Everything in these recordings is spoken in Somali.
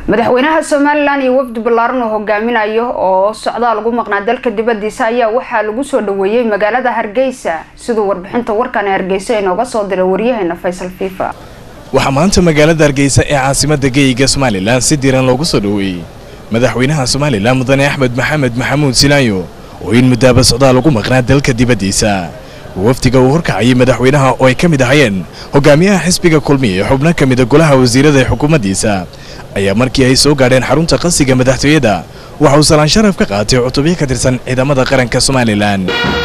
madaxweynaha somalilan iyo wafdi ballaaran oo hogaaminayo oo socdaa lagu maqnaa dalka dibadiisa ayaa waxaa lagu soo dhaweeyey magaalada hargeysa siduu warbixinta warkani hargeysa inooga soo diray waryaheena faysal fifa waxaa maanta magaalada hargeysa ee caasimada geeyiga somalilan si diiran loogu soo dhaweeyey madaxweynaha somalilan mudane axmed maxamed maxamuud silaayo oo in muddaaba socdaa lagu maqnaa dalka dibaddiisa wafdiga uu horkacayay madaxweynaha oo ay ka mid ahayeen hogaamiyaha xisbiga kulmiya ee xubno ka mida golaha wasiirada ee xukuumaddiisa ayaa markii ay soo gaadheen xarunta qasiga madaxtooyada waxa uu salaan sharaf ka qaatay cutubyo ka tirsan ciidamada qaranka somalilan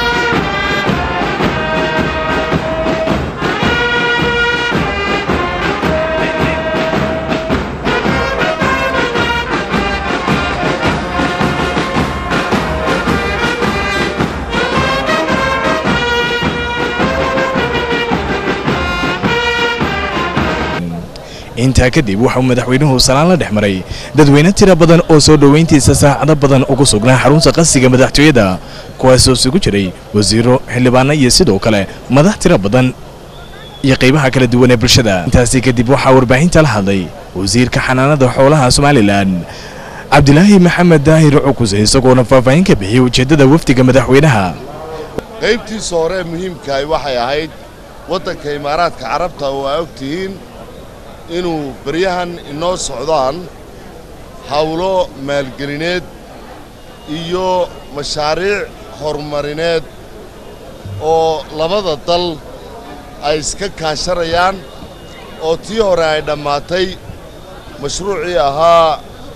intaa kadib waxauu madaxweynuhu salaan la dhex maray dadweyne tira badan oo soo dhoweyntiisa saacado badan ugu sugnaa xarunta qasiga madaxtooyada kuwaasoo isugu jiray wasiiro xildhibaano iyo sidoo kale madax tiro badan iyo qaybaha kala duwan ee bulshada intaasi kadib waxaa warbaahinta la hadlay wasiirka xanaanada xoolaha somalilan cabdilaahi maxamed daahir cukuse isagoona faahfaahin ka bixiyey ujeeddada wafdiga madaxweynaha qaybtiisa hore ee muhiimkahay waxay ahayd waddanka imaaraadka carabta oo aa og tihiin inuu beryahan inoo socdaan hawlo maalgelineed iyo mashaariic horumarineed oo labada dal ay iska kaashanayaan oo tii hore ay dhammaatay mashruucii ahaa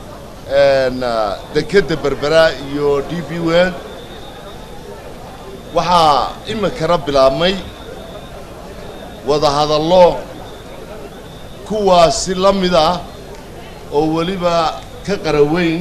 dekedda berbera iyo d b wel waxaa iminkana bilaabmay wadahadallo kuwaasi la mid ah oo weliba ka qaraweyn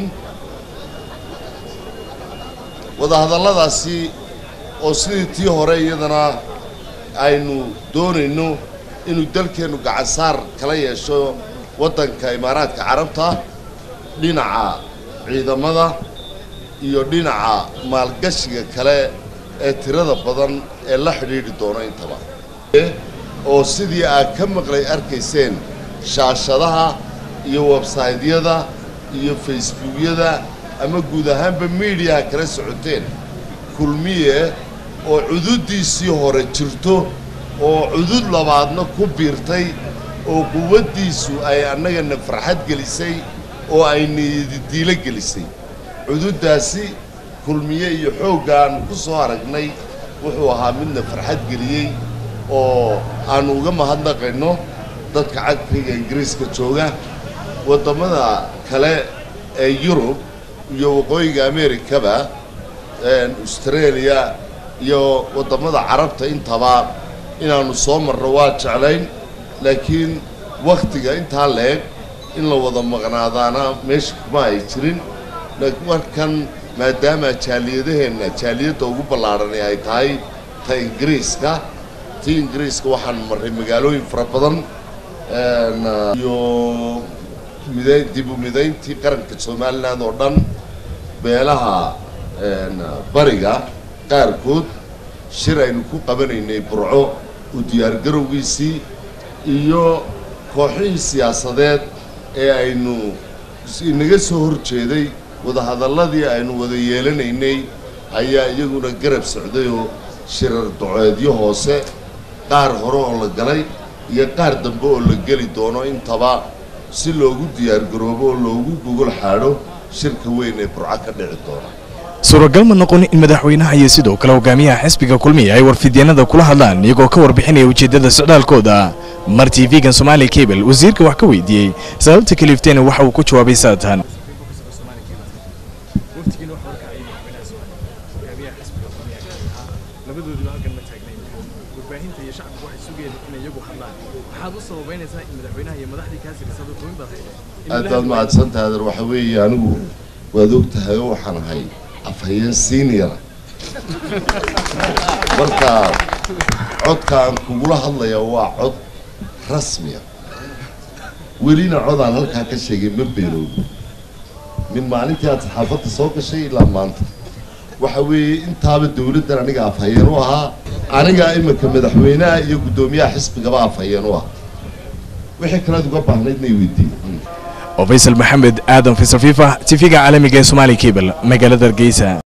wadahadalladaasi oo sidii tii hore iyadana aynu doonayno inuu dalkeennu gacansaar kala yeesho waddanka imaaraadka carabta dhinaca ciidamada iyo dhinaca maalgashiga kale ee tirada badan ee la xidhiidhi doono intaba oo sidii aad ka maqlay arkayseen shaashadaha iyo websaydyada iyo facebookyada ama guud ahaanba miidiyaha kala socoteen kulmiye oo cududdiisii hore jirto oo cudud labaadna ku biirtay oo quwaddiisu ay annagana farxad gelisay oo ay niyadidiilo gelisay cududdaasi kulmiye iyo xooggaan ku soo aragnay wuxuu ahaa midna farxad geliyey oo aanu uga mahadnaqayno dadka cagriga ingiriiska jooga waddammada kale ee yurub iyo waqooyiga amerikaba australia iyo waddammada carabta intaba inaannu soo marno waa jeclayn laakiin wakhtiga intaa la-eg in la wada maqnaadaana meesha kuma ay jirin markan maadaama jaaliyadaheenna jaaliyadda ugu ballaadhani ay tahay ta ingiriiska ti ingiriiska waxaan marray magaalooyin fara badan iyo midayn dib u midayntii qaranka somalilan oo dhan beelaha bariga qaarkood shir aynu ku qabanaynay burco u diyaargarowgiisii iyo kooxihii siyaasadeed ee aynu inaga soo hor jeeday wadahadalladii aynu wada yeelanaynay ayaa iyaguna garab socdayoo shirar doceedyo hoose qaar hore oo la galay iyo qaar dambe oo la geli doono intaba si loogu diyaargaroobo oo loogu gogol xaadho shirka weyn ee burco ka dhici doona suuragal ma noqon in madaxweynaha iyo sidoo kale hogaamiyaha xisbiga kulmiya ay warfidyeenada kula hadlaan iyagoo ka warbixinaya ujeeddada socdaalkooda mar t v-gan somaali cable wasiirka wax ka weydiiyey sababta kaliifteena waxa uu ku jawaabay saatan aad baad mahadsantahay adeer waxa weeye anigu waad og tahay oo waxaan ahay afhayeen seniora marka codka aan kugula hadlaya waa cod rasmiya welina codaan halkaa ka sheegay ma beenoobi min maalintii aad saxaafadda soo gashay ilaa maanta waxa weeye intaaba dawladdan aniga afhayeen u ahaa anigaa iminka madaxweynaha iyo guddoomiyaha xisbigaba afhayeen u ah wixii kalead uga baahnayd may weydiin oo faysal maxamed aadan faysal fifa tifiga caalamiga ee somaali cable magaalada hargeysa